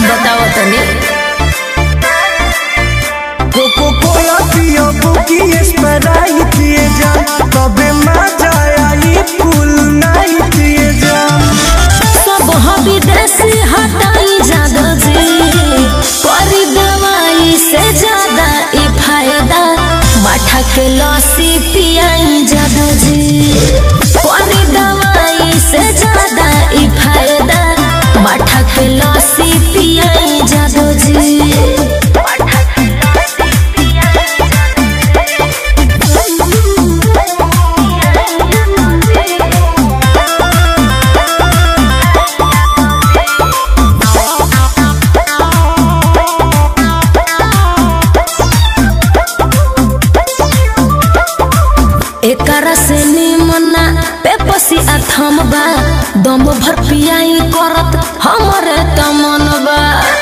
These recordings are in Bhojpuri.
बताओ तनी कोको कोला पियो बुकी स्प्राइट पिए जा तबे मजा आई फुल नाइट पिए जा सब हबी देसी हटाई जादो जी करी दवाई से ज्यादा ई फायदा माठा के लस्सी पियाई जादो जी करी दवाई से ज्यादा ई फायदा माठा के लस्सी पियाई जादो जी एकरा से निमना पेपसी अथम बा दम भर पियाई करत हमरे तमन बा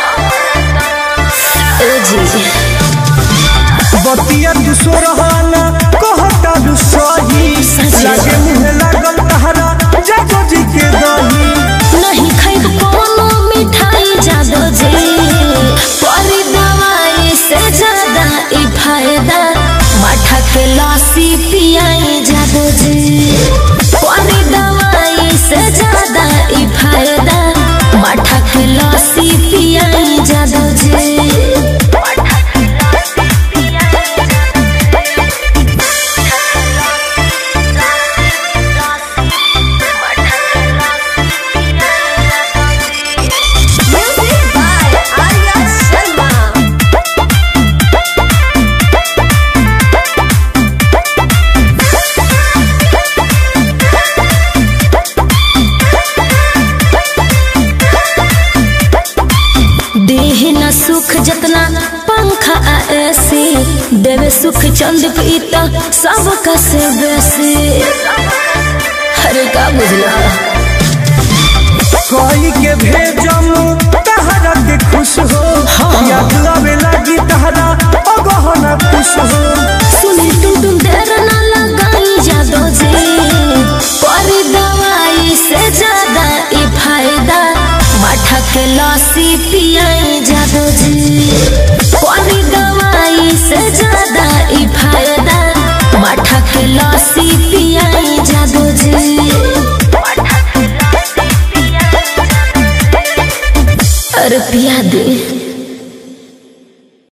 ए जी बतिया तू सोरहाना कहता तू सही सही। लागे मुहे लागल तहरा जागो जी के दही नहीं खाइब कोनो मिठाई जादो जी परी दवाई से ज्यादा ई फायदा माठा के लस्सी पियाई जादो जी परी दवाई से ज्यादा ई फायदा माठा के लस्सी पियाई जादो जी देह न सुख जतना पंखा आ एसी देवे सुख चंद पीता सब कसे बेसी अरे का बुझला कोई के भेजम तहरा के खुश हो हाँ। याद आवे लागी तहरा अगहना खुश हो सुनी तुम तुम देर न लगाई जादो जी परी दवाई से ज्यादा ई फायदा माठा के लस्सी पियाई जादो जी परी दवाई से ज्यादा ई फायदा माठा के लस्सी पियाई जादो जी अरे पिया दे